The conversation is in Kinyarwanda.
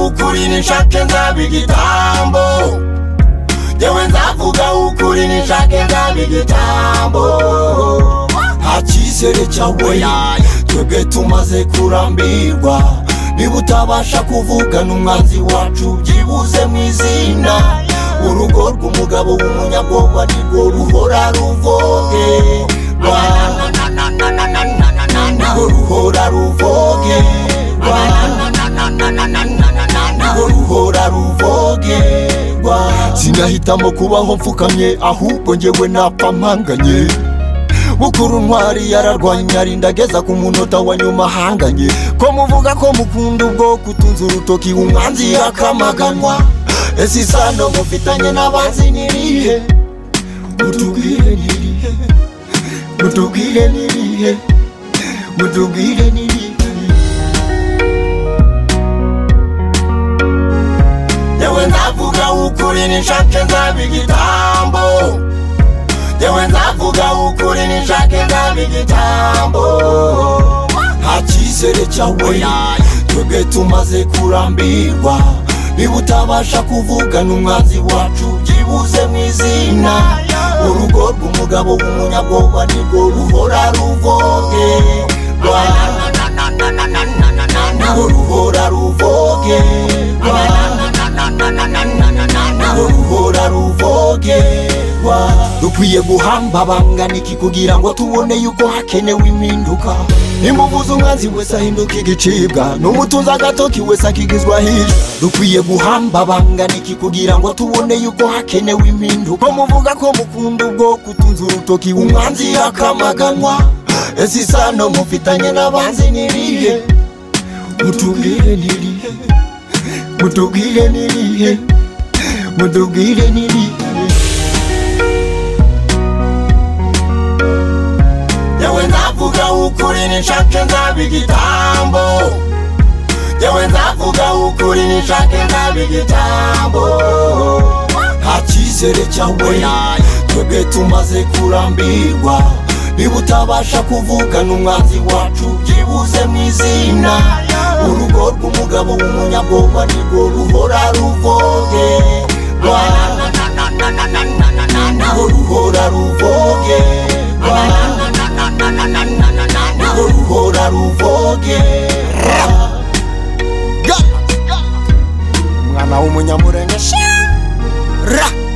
ukuri nishake nzaba igitambo yewe nzavuga ukuri nishake nzaba igitambo nta cyizere cyawe twebwe tumaze kurambirwa niba utabasha kuvugana umwanzi wacu byibuze mu izina urugo rw'umugabo w'umunyabwoba nirwo ruhora ruvoge nirwo ruhora ruvoge nirwo ruhora ruvoge sinahitamo kubaho mfukamye ahubwo ngewe napfa mpanganye bukuru ntwari yararwanye arindageza ku munota wa nyuma ahanganye ko muvuga ko mukunda ubwo kutunza urutoki umwanzi yakamaganwa ese isano mufitanye n'abanzi n'irihe mutubwire n'irihe mutubwire n'irihe mutubwire n'irihe yewe nzavuga ukuri nishake nzaba igitambo yewe nzavuga ukuri nishake nzaba igitambo nta cyizere cyawe twebwe tumaze kurambirwa niba utabasha kuvugana umwanzi wacu byibuze mu izina urugo rw'umugabo w'umunyabwoba nirwo ruhora ruvoge nirwo ruhora ruvoge nirwo ruhora ruvogerwa dukwiye guhamba abanganiki kugira ngo tubone yuko hakenewe impinduka nimuvuze umwanzi wese ahinduka igicibwa n'umutunzi agatoki wese akigizwa hirya dukwiye guhamba abanganiki kugira ngo tubone yuko hakenewe impinduka ko muvuga ko mukunda ubwo kutunza urutoki umwanzi yakamaganwa ese isano mufitanye n'abanzi n'irihe mutubwire n'irihe mutubwire n'irihe mutubwire n'irihe yewe nzavuga ukuri nishake nzaba igitambo yewe nzavuga ukuri nishake nzaba igitambo nta cyizere cyawe twebwe tumaze kurambirwa niba utabasha kuvugana umwanzi wacu byibuze mu izina urugo rw'umugabo w'umunyabwoba nirwo ruhora ruvoge nirwo ruhora ruvoge nirwo ruhora ruvogera umwana w'umunyamurenge ra